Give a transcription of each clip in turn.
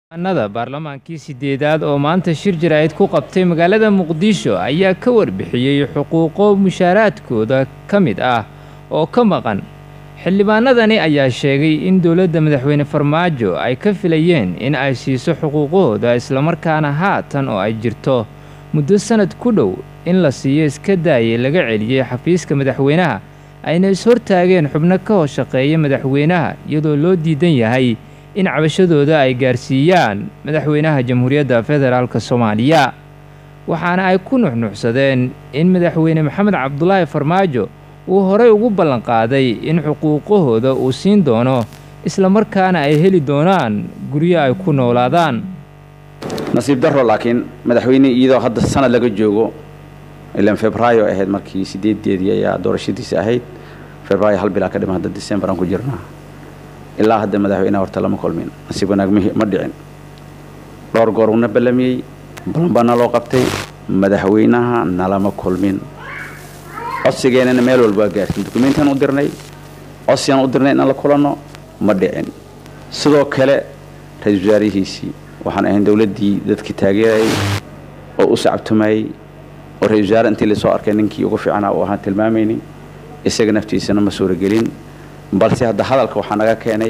nada baarlamaankii sideedaad oo maanta shir jaraa'id ku qabtay magaalada muqdisho ayaa ka warbixiyey xuquuqo mushaaraadkooda ka mid ah oo ka maqan xildhibaanadani ayaa sheegay in dowladda madaxweyne farmaajo ay ka filayeen in ay siiso xuquuqahooda islamarkaana haatan oo ay jirto muddo sannad ku dhow in la siiyo iska daayay laga celiyey xafiiska madaxweynaha ayna is-hortaageen xubno ka hoos shaqeeya madaxweynaha iyadoo loo diidan yahay in cabashadooda ay gaarsiiyaan madaxweynaha jamhuuriyadda federaalk soomaaliya waxaana ay ku nuxnuxsadeen in madaxweyne maxamed cabdulaahi farmaajo uu horey ugu ballanqaaday in xuquuqahooda uu siin doono islamarkaana ay heli doonaan guryo ay ku noolaadaan nasiib daro laakiin madaxweyne iyadoo hadda sanad laga joogo ilan febraayo ahayd markii sideedeedii ayaa doorashadiisa ahayd febraayo hal bilaa ka dhima hadda december aan ku jirnaa ilaa hadda madaxweyneha horta lama kulmin nasiib wanaag ma dhicin dhowr goor una ballamiyey ballan baa naloo qabtay madaxweynaha nalama kulmin codsigeennana meel walba waa gaarsin dukumentaan u dirnay codsigaan u dirnay inaan la kulanno ma dhicin sidoo kale ra-iisul wasaarihiisii waxaan ahayn dowladdii dadkii taageerayay oo u sacabtumayey oo ra-isul wasaare intii lasoo arkay ninkii ugu fiicnaa uu ahaan tilmaamaynin isaga naftiisana ma suuragelin balse hadda hadalka waxaa naga keenay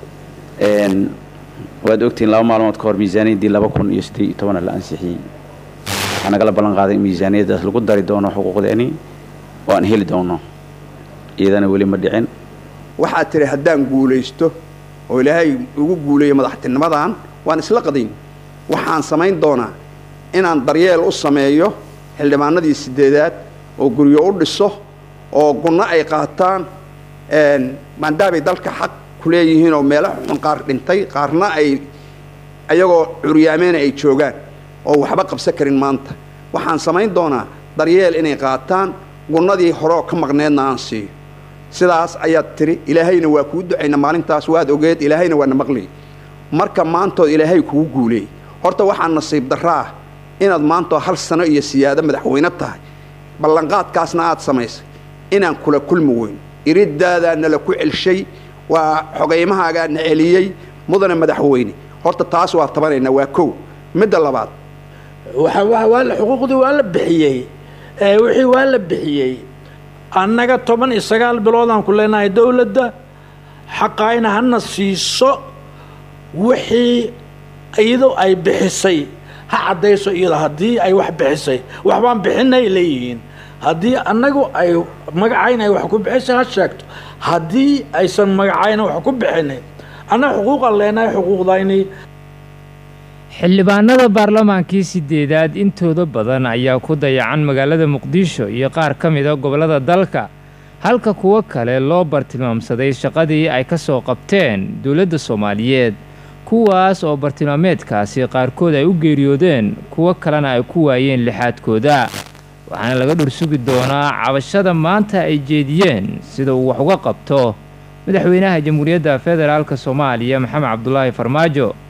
waad ogtihiin laba maalmood ka hor miisaaniyaddii laba kun iyo siddeed iyo tobana la ansixiyey waxaa nagala ballan qaaday in miisaaniyaddaas lagu dari doono xuquuqdeeni oo aan heli doono iyadana weli ma dhicin waxaad tidhi haddaan guulaysto oo ilaahay ugu guuleeyo madaxtinimadan waan isla qadayn waxaan samayn doonaa inaan daryeel u sameeyo xildhibaanadii sideedaad oo guryo u dhiso oo gunno ay qaataan maadaamay dalka xaq ku leeyihiin oo meelo xun qaar dhintay qaarna ay ayagoo curyaameena ay joogaan oo waxba qabsan karin maanta waxaan samayn doonaa daryeel inay qaataan gunnadii horeoo ka maqneedna aan siiyo sidaas ayaad tidhi ilaahayna waa kuu ducayna maalintaas waad ogeed ilaahayna waana maqliy marka maantood ilaahay kugu guuleeyey horta waxaa nasiib darro ah inaad maantoo hal sano iyo siyaado madaxweyne tahay ballanqaadkaasna aad samaysay inaan kula kulmi weyn iridaadaa nala ku celshay waa xogaymahaagaa na celiyey mudane madaxweyne horta taas waa tabanaynaa waa kow midda labaad xuquuqdii waa la bixiyey wixii waa la bixiyey annaga toban iyo sagaal biloodaan ku leenahay dowladda xaqayna hana siiso wixii iyadoo ay bixisay ha caddayso iyada haddii ay wax bixisay waxbaan bixinay leeyihiin haddii annagu ay magacayna ay wax ku bixisay ha sheegto haddii aysan magacayna wax ku bixinin annaga xuquuqaan leenahay xuquuqdayni xildhibaanada baarlamaankii sideedaad intooda badan ayaa ku dayacan magaalada muqdisho iyo qaar ka mida gobollada dalka halka kuwo kale loo bartilmaamsaday shaqadii ay ka soo qabteen dowladda soomaaliyeed kuwaas oo bartilmaameedkaasi qaarkood ay u geeriyoodeen kuwo kalena ay ku waayeen lixaadkooda waxaana laga dhursugi doonaa cabashada maanta ay jeediyeen sida uu wax uga qabto madaxweynaha jamhuuriyadda federaalk soomaaliya maxamed cabdulaahi farmaajo